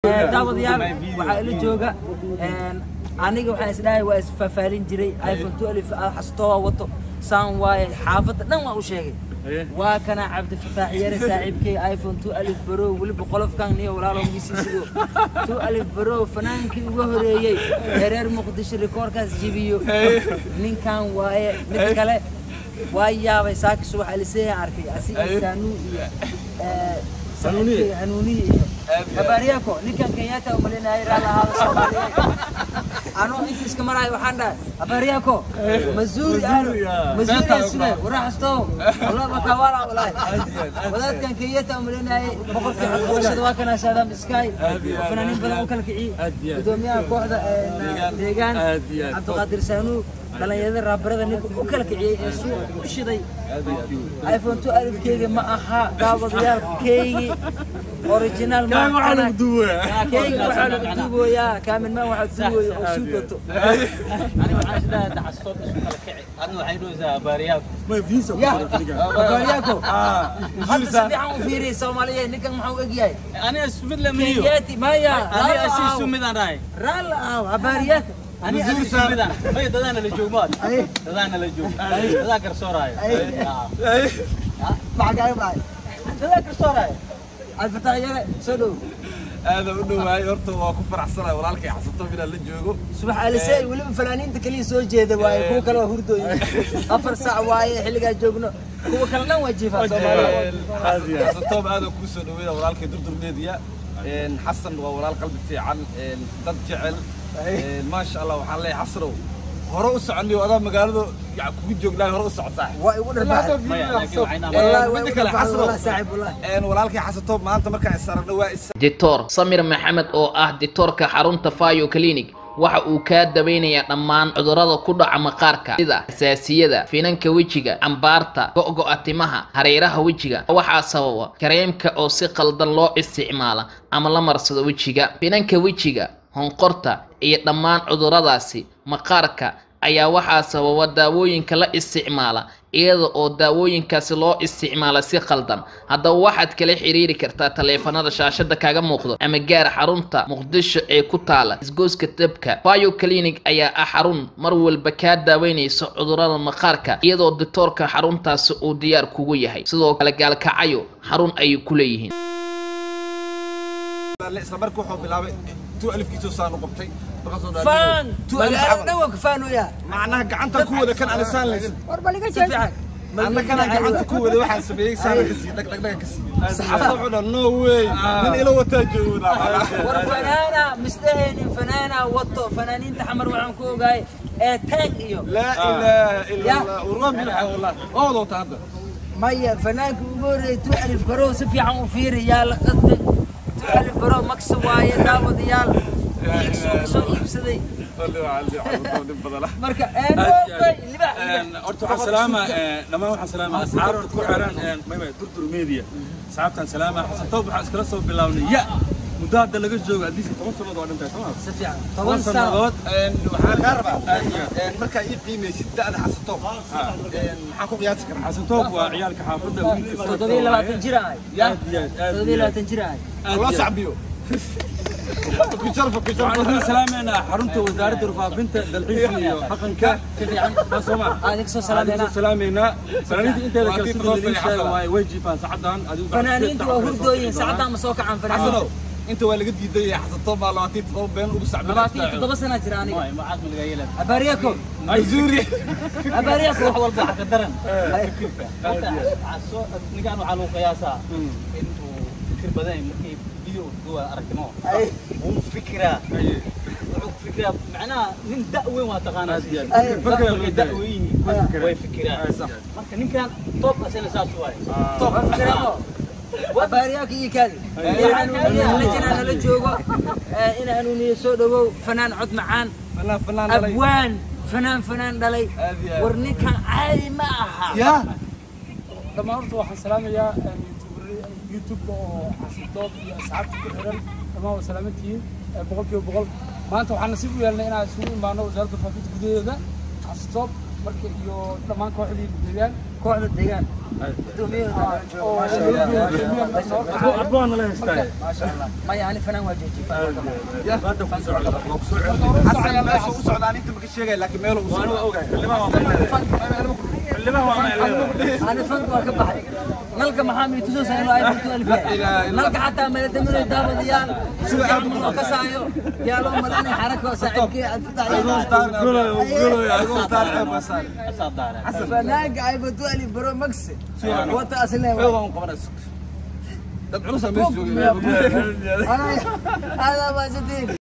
daawadayaal waxaa ila jooga aniga waxaan isdhahay waa isfaafaalin jiray iphone 12 xastoo wato saan waaye xaafadda dhan waa u sheegay waa kana cabdifataax yare saaxiibkay iphone 12 baro weliba qolofkan iyo walaalo misi sido 12 baro fanaankii ugu horeeyey ee reer muqdisho rikoorkaas jibiyo ninkan waaye mid kale waa yaabay saaki subax aliseeya arkay asiga saanuu iyo hanuuniye hanuuniye iyo habaariyako ninkan kenyatta umalinayay raala ahaada soomaaliyeed anuu inta iska maraayo waxaan dhahay habaariyako mazuuri aano mazuuri aan sugay waraxastow wallah bakawala walahi wadaadkan kenyatta umalinayay boqorkii xaqabashada waa kana saadam sky fanaaniin badan u kala kiciyey gudoomiyaha kooxda deegaan cabdiqaadir saanuu dhalinyarada raabarada ninka u kala kiciyey ee suuqa u shiday iphone 12 keyga ma aha daawadayaalkeygii original ma aha keyga waxaa lagu duuboyaa kaaminmaan waxaa duubooya oo suu gato baariyako hadda si fiican u fiiriy soomaaliyeed ninkan maxaa u egyahay kenyati maya raala aaw habaariyaka alfataax yare soo dhow aada u dhowaay horta waa ku faraxsanahay walaalkay xasato inaan la joogo subax alisey weliba fanaaniinta kaliya soo jeeda waaye kuwa kale waa hurdooyin afar saac waaye xilligaa joogno kuwa kale dhan waa jiifaa soomaaliya xasatoob aada kuu soo dhaweeya walaalkay durdurmeediya xasan waa walaal qalbi fiican dad jecel maasha allah waxaan leeyahay xasanow hore u soconniyo adaa magaalada kugu joognaay hore u socotaa waa igu dharbaxay walaalkay xasatoob maanta markaan is aragno waa is dictor samir maxamed oo ah dictoorka xarunta fayo clinic waxa uu kaa daweynayaa dhammaan cudurrada ku dhaca maqaarka sida xasaasiyada finanka wejiga cambaarta go'go'a timaha hareeraha wejiga waxaa sababa kareemka oo si qaldan loo isticmaala ama la marsado wejiga finanka wejiga honqorta iyo dhammaan cudurradaasi maqaarka ayaa waxaa sababa daawooyinka la isticmaala iyada oo daawooyinkaasi loo isticmaala si qaldan haddaba waxaad kala xiriiri kartaa taleefanada shaashada kaga muuqdo ama gaar xarunta muqdisho ee ku taala isgooska dabka bio clinic ayaa ah xarun mar walba kaa daaweynaysa cudurrada maqaarka iyadoo dictoorka xaruntaasi uu diyaar kugu yahay sidoo kale gaalkacayo xarun ayay ku leeyihiin isla markii wuxuu bilaabay tu alifkiisoo saan u qabtay faan magaalada dhan waa ka faanoyaa macnaha gacanta ku wada kan anisaan lays war baliga si fiican anna kana gacanta ku wada waxaan sameeyey saana ka sii dhag dhag dhag ka sii saxaafada wuxuu dhaha no way nin ila wataa joogo war fanaana misdaheenin fanaana wato fanaaniinta xamar waxaan ku ogaay ee taag iyo laa ilaaha ila allah urwan bilxa wallah oo wada wata hadda maya fanaanka ugu horreeyay tu alif garow si fiican u fiiri yaa la qadbay tu alif garow maksa waaye daawadayaal iigsoo soo iibsaday marka horta waxaan salaamaa dhammaan waxaan salaamaa asxaabta ku xiran maya durdur media asxaabtaan salaamaa xasan toob waxaan iskala soo bilaabnay ya muddo hadda laga joogo adiiska toban sannadood waa dhintahay soo si fiican toban sannadood waxaan kaa rabaa markaa ii qiimaysid da'da xasatoob maxaan ku qiyaasi karaa xasan toob waa ciyaalka xaafadda wiilka toddobiyo labaatan jir ahay aad iyo aad aad toddobiyo labaatan jir ahay loo sacbiyo ku sharfa ku sharfa waxaan salaameynaa xarunta wasaaradda warfaafinta dalxiiska iyo dhaqanka waa sooma adig soo salaameyna salaameynaa salaameynaa fanaaniinta inteeda kale Waa sida tiim laliin sheega xasan. waaye way jiifaan saacadan adigu fanaaniintu waa hurdooyin saacadaan ma soo kacaan fanaaniintu xasanow inta waa laga diiday xasatoob baa labaatan iyo toddoba been ugu sacbin labaatan iyo toddoba sana jira aniga abaariyako mazuuri abaariyako wax walba waxa ka daran horta casoo ninkaan waxaa lagu qiyaasaa in uu fikir badan yahay markii video duwa aragtimo wuu fikiraa wuxuu ku fikiraa macnaha nin da weyn waa taqaanaa Fakra markay da weyn yihiin way fikiraan marka ninkaan toobkaasina saas waaye top fikiramo abaariyaka iyo kaadi in hanuuniye lajana nala joogo in hanuuniye soo dhawow fanaan cod macaan fanaan fanaan dhalay abwaan fanaan fanaan dhalay Aad iyo aad. war ninkan caadi ma aha yaa dhammaan horta waxaan salaamayaa youtube oo xasintoob iyo asxaabta ku xiran dhammaan waa salaamantihiin boqolkiiba boqol maanta waxaan nasiib u yeelnay inaan isugu imaano wasaaradda faafinta gudaheeda xasintoob marka iyo dhammaan kooxdii deegaan kooxda deegaan arbaan la haystaa maya ani fanaan waa joojiye hadda ku socda waa ku soo celin xasan meesha u socdaan inta maka sheegay laakiin meel u waan socda ogahay xildhibaan waa xildhibaan waa macleedahay ani fanka waa ka baxay nalka maxaa mi tusoosaa inuu iphone 12 yahay nalka xataa meeladamino daawadayaal sida aan soo kasaayo yaa loo malanay xarako saaxiibkii alfitax asaa daara fanaanka iphone 12 bro max wata asle dad culusa meesha joogay ana hada waa sadeen